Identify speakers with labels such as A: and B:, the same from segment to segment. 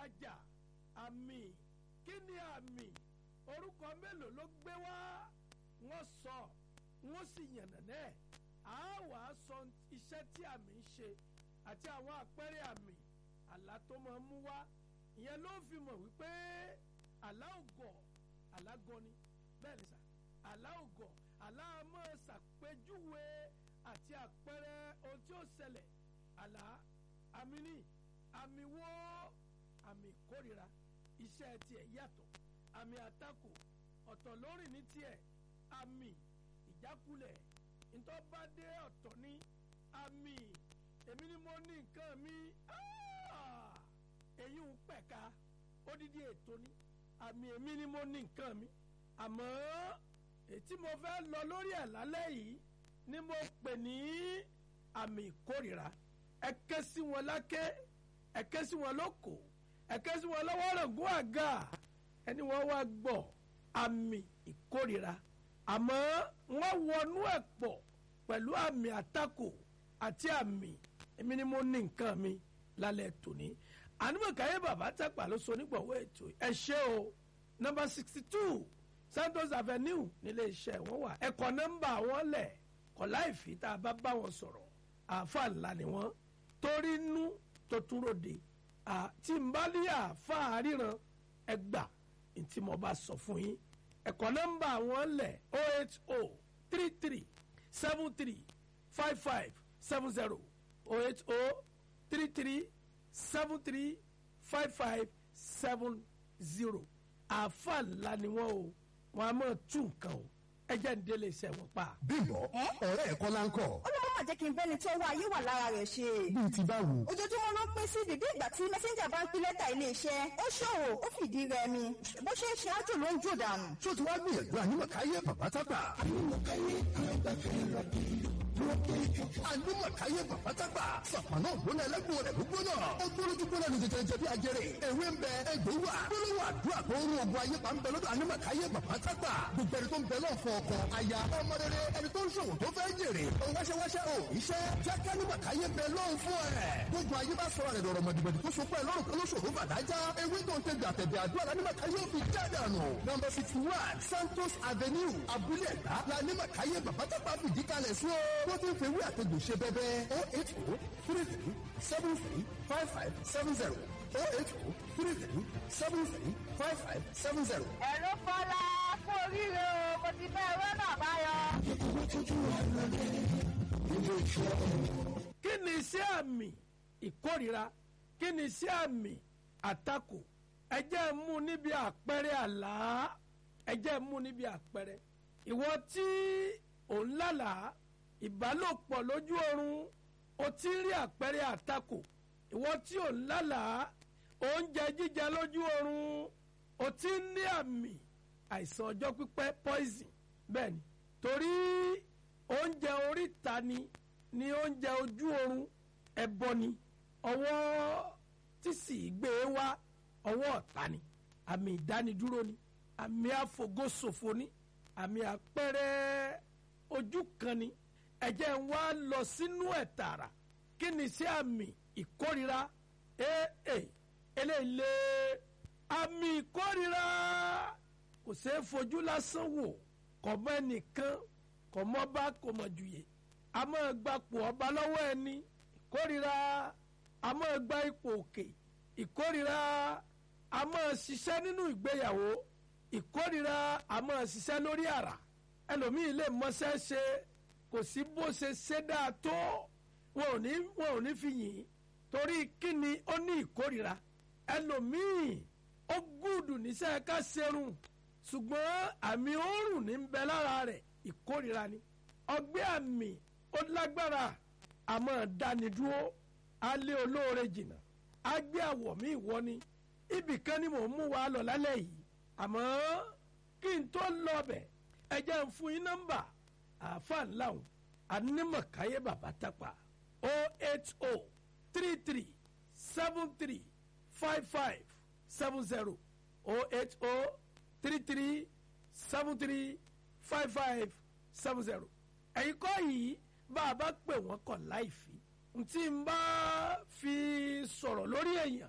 A: ìtajà àmì kí ni àmì orúkọ mélòó ló gbé wá wọ́n sọ wọ́n sì yànnàná ẹ̀ á wà á sọ iṣẹ́ tí àmì ń ṣe àti àwọn àpẹẹrẹ àmì àlá tó máa mú wá ìyẹn ló fi mọ̀ wípé àlá ògọ̀ àlá gọni bẹ́ẹ̀ ni sà àlá ògọ̀ àlá máa ṣàpèjúwe àti àpẹẹrẹ ohun tí ó ṣẹlẹ̀ àlá àmì ní àmì wo àmì ìkórira iṣẹ́ tiẹ̀ yàtọ̀ àmì àtakò ọ̀tọ̀ lórí ní tiẹ̀ àmì ìjákulẹ̀ ntọ́badé ọ̀tọ̀ ní àmì èmi ni mo ní nǹkan mi èyí ń pẹ̀ka odidi ètò ní àmì èmi ni mo ní nǹkan mi àmọ́ ètí mo fẹ́ lọ lórí ẹ̀ lálẹ́ yìí ni mo pè ní àmì ìkórira ẹ ké sí wọn láké ẹ ké sí wọn lóko ẹ ké sí wọn lọ́wọ́ rògùn àga ẹni wọ́n wá gbọ́ àmì ìkórira àmọ́ wọ́n wọnú ẹ̀ pọ̀ pẹ̀lú àmì àtakò àti àmì èmi ni mo ní nǹkan mi lálẹ́ tòní ànúmọ̀káyé bàbá tẹ́pà ló so onígbọ̀wọ́ ètò ẹ ṣé o nọ́mbà sixty two Santos Avenue nílé iṣẹ́ wọn wà ẹ̀kọ́ nọ́mbà wọn lẹ̀ kọ́ láìfi tá a bá bá wọn sọ̀rọ̀ àáfàá ńlá ni wọ́n torí inú tó tún ròde àti nbálí àáfàá ríran ẹgbà ntí mo bá sọ fún yín ẹ̀kọ́ nọ́mbà wọn lẹ̀ o eight o three three seven three five five seven zero o eight o three three seven three five five seven zero àáfàá ńlá ni wọ́n o wọ́n á máa tú nǹkan o ẹ jẹ́ ń délé iṣẹ́ wọn pa.
B: bímbọ ọ̀rẹ́ ẹ̀ kọ́ láńkọ̀.
C: ó ló má jẹ́ kí n bẹ́ni tó wá ayé wà lára rẹ̀ ṣe.
B: bíi ti báwo.
C: ojoojúmọ́ ló ń pín sí bíbí ìgbà tí mẹ́sẹ́ńjà bá ń pín lẹ́tà iléeṣẹ́ ó ṣòwò ó fìdí rẹmi bó ṣe ń ṣe ájò ló ń jò dànù.
B: tó ti wá gbìyànjú ànímọ̀káyé bàbá tápà. ànímọ̀káyé ànímọ̀káyé bàbá tápà. sàpàná ògbóná ẹlẹ́gbọ̀n rẹ̀ gbóná. ó gbólójú gbóná ní tètè jẹbi ajẹrè. ewé ń bẹ egbò wà. gbólóhùn àdúrà tó ń ogun ayé pa ń bẹ lọ́dọ̀ ànímọ̀káyé bàbá tápà. gbogbo ẹni tó ń bẹ lọ́ọ̀ fún ọkọ aya ọmọ rere ẹni tó ń ṣòwò tó fẹ́ jèrè. ó wáṣẹ́wáṣẹ́ ò iṣẹ́ jẹ́ ká ànímọ̀káyé bẹ lọ́ọ̀ fún ẹ̀. gbogbo ayé bá sọ̀rọ̀ rẹ̀ lọ́rọ̀ mọ̀dìmọ̀dì tó so pẹ́ lọ́rùn kan lóṣòro bàdájá. ewé tó ń tẹ gbàtẹ̀bẹ̀ àdúrà lánímọ̀káyé ò fi jádànù. nọmba sixty one Santos Avenue abúlé ẹ̀dá lánímọ̀káyé bàbá tápà fìdí kalẹ̀ sí o. wọ́n ti ń fewé àtẹ̀gùn ṣe bẹ́bẹ́ o eight o three three seven three five five seven zero o eight o three three seven three five five seven zero.
D: ẹ̀rọ fọlá kú oríire o mo ti fẹ́ ẹ̀rọ náà báyọ̀.
A: kí ni iṣẹ́ àmì ìkórira kí ni iṣẹ́ àmì àtakò ẹ jẹ́ mú níbi àpẹẹrẹ àlá ẹ jẹ́ mú níbi àpẹẹrẹ ìwọ tí ò ń lálàá ìbálòpọ̀ lójú oorun o ti ń rí àpẹẹrẹ àtakò ìwọ tí ò ń lálàá oúnjẹ jíjẹ lójú oorun o ti ń ní àmì àìsàn ọjọ́ pípẹ́ poison bẹ́ẹ̀ ni torí oúnjẹ oríta ni ni oúnjẹ ojú oorun ẹbọ ni ọwọ́ tí sì gbé e wá ọwọ́ ọ̀tá ni àmì ìdánidúró ni àmì àfògóṣòfò ni àmì àpẹẹrẹ ojú kan ni ẹ jẹ́ n wá lọ sínú ẹ̀ tààrà kí ni sí àmì ìkórira ee eléyìí àmì ìkórira kò ṣeé fojú lásán wò kò mọ ẹnìkan kò mọ bá kò mọ jùyè a máa gbapò ọba lọ́wọ́ ẹni ìkórira a máa gba ipò òkè ìkórira a máa ṣiṣẹ́ nínú ìgbéyàwó ìkórira a máa ṣiṣẹ́ lórí àrà ẹlòmíì lè mọṣẹ́ ṣe kò sí bó ṣe ṣe dáa tó wọn ò ní wọn ò ní fi yìn torí kíni ó ní ìkórira ẹlòmíì ó gùdù níṣẹ́ ká ṣerun ṣùgbọ́n àmì òórùn ní ń bẹ lára rẹ̀ ìkórira ni ọgbẹ́ àmì ó lágbára àmọ́ dánidúró alẹ́ olóore jìnnà agbé àwọ̀ mi ìwọ ni ibì kan ni mò ń mú wa lọ lálẹ́ yìí àmọ́ kí n tó lọ bẹ̀ ẹ jẹ́ ń fún yín nọ́mbà àáfà ńláhùn anímọ̀káyé bàbá tápà o eight o three three seven three five five seven zero o eight o three three seven three five five seven zero ẹ̀yin kọ́ yìí bá a bá pè wọ́n kọ̀ láìfi ntí n bá fi sọ̀rọ̀ lórí èèyàn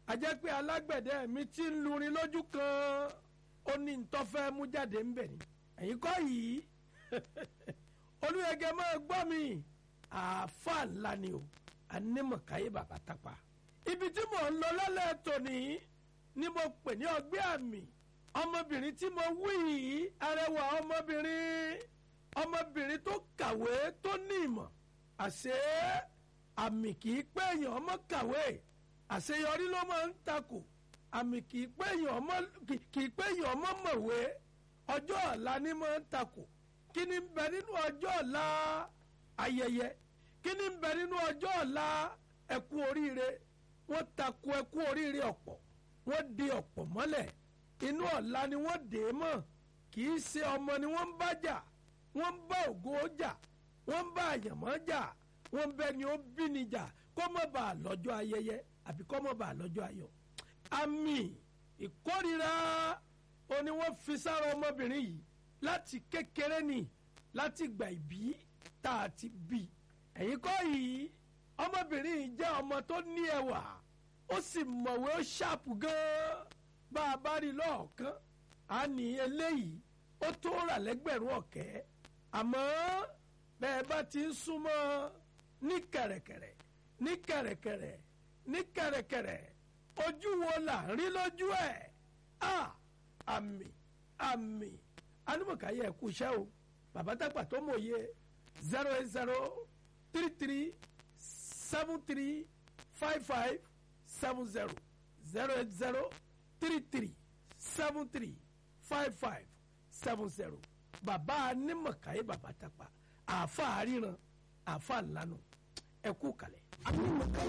A: ajẹ́ pé alágbẹ̀dẹ mi ti ń lurin lójú kan ó ní ntọ́fẹ́ mú jáde ń bẹ̀ ni ẹ̀yin kọ́ yìí olùyẹ̀gẹ̀ máa gbọ́ mi àáfàá ńlá ni o anímọ̀káyé bàbá tápà ibi tí mò ń lọ lálẹ́ tòní ni mo pè ní ọgbẹ́ àmì ọmọbìnrin tí mo wí yìí arẹwà ọmọbìnrin ọmọbìnrin tó kàwé tó ní ìmọ̀ àṣé àmì kì í pé èèyàn ọmọ kàwé àṣeyọrí ló máa ń takò àmì kì í pé èèyàn ọmọ kì í pé èèyàn ọmọ mọ̀wé ọjọ́ ọ̀la ni máa ń takò kí ni ń bẹ nínú ọjọ́ ọ̀la ayẹyẹ kí ni ń bẹ nínú ọjọ́ ọ̀la ẹkú oríire wọ́n takò ẹkú oríire ọ̀pọ̀ wọ́n di ọ̀pọ̀ mọ́lẹ̀ inú ọ̀la ni wọ́n dè é mọ́ kì í ṣe ọmọ ni wọ́n ń bá jà wọ́n ń bá ògo jà wọ́n ń bá àyànmọ́ jà wọ́n ń bẹ ni ó bí ni jà kó mọ̀ bá a lọ́jọ́ ayẹyẹ àbí kó mọ̀ bá a lọ́jọ́ ayọ̀ àmì ìkórira ó ní wọ́n fi sára ọmọbìnrin yìí láti kékeré ni láti gbà ìbí tá a ti bí ẹ̀yin kọ́ yìí ọmọbìnrin yìí jẹ́ ọmọ tó ní ẹwà ó sì mọ̀wé ó ṣàpù gan-an bá a bá rí lọ́ọ̀kan á ní eléyìí ó tó rà lẹ́gbẹ̀rún ọ̀kẹ́ àmọ́ bẹ́ẹ̀ bá ti ń súnmọ́ ní kẹ̀rẹ̀kẹ̀rẹ̀ ní kẹ̀rẹ̀kẹ̀rẹ̀ ní kẹ̀rẹ̀kẹ̀rẹ̀ ojú wo là ń rí lójú ẹ̀ a àmì àmì anúmọ̀káyé ẹ̀kú iṣẹ́ o bàbá dàgbà tó mòye zero eight zero three three seven three five five seven zero zero eight zero three three seven three five five seven zero bàbá anímọ̀káyé bàbá dàgbà àáfàá ríran àáfàá ńlanu ẹ̀kú kalẹ̀.